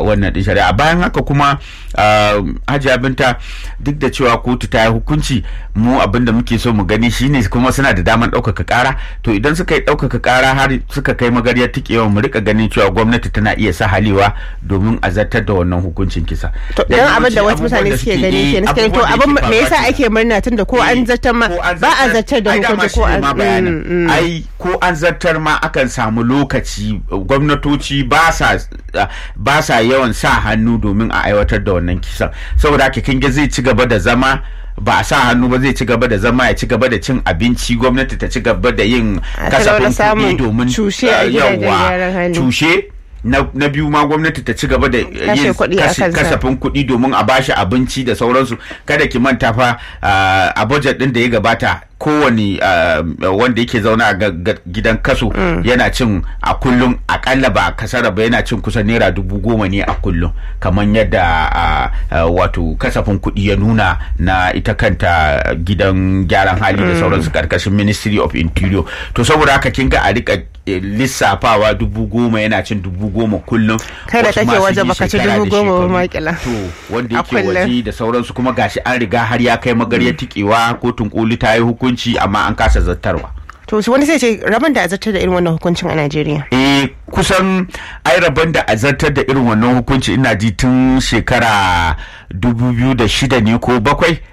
wannan din shari'a bayan haka kuma hajiya binta duk da cewa kotu ta yi hukunci mu abin da muke so mu gani shine kuma suna da daman ɗaukaka ƙara to idan suka yi ɗaukaka ƙara har suka kai magaryar tikewa mu rika ganin cewa gwamnati tana iya sa halewa domin a zartar da wannan hukuncin kisa to dan abin da wasu mutane suke gani ke suke to abin me yasa ake murna tunda ko an zartar ma ba a zartar da hukunci ko an ai ko an zartar ma akan samu lokaci gwamnatoci ba sa ba sa yawan sa hannu domin a aiwatar da wannan kisan saboda haka kin ga zai ci gaba da zama ba a sa hannu ba zai ci gaba da zama ya ci gaba da cin abinci gwamnati ta ci gaba da yin kasafin kuɗi domin yawa cushe na biyu ma gwamnati ta ci gaba da yin kasafin kuɗi domin a bashi abinci da sauransu kada ki manta fa a budget ɗin da ya gabata kowane wanda yake zaune a gidan kaso yana cin a kullum akalla ba kasara ba yana cin kusan naira dubu goma ne a kullum kamar yadda wato kasafin kuɗi ya nuna na ita kanta gidan gyaran hali da sauransu karkashin ministry of interior to saboda haka kin ga a rika lissafawa dubu goma yana cin dubu goma kullum kai da kake waje baka ci dubu goma ba makila to wanda yake waje da sauransu kuma gashi an riga har ya kai magarya tikewa kotun koli ta yi hukunci amma an kasa zartarwa to wani sai ce rabon da a zartar da irin wannan hukuncin a Najeriya eh kusan ai rabon da a zartar da irin wannan hukunci ina ji tun shekara 2006 ne ko bakwai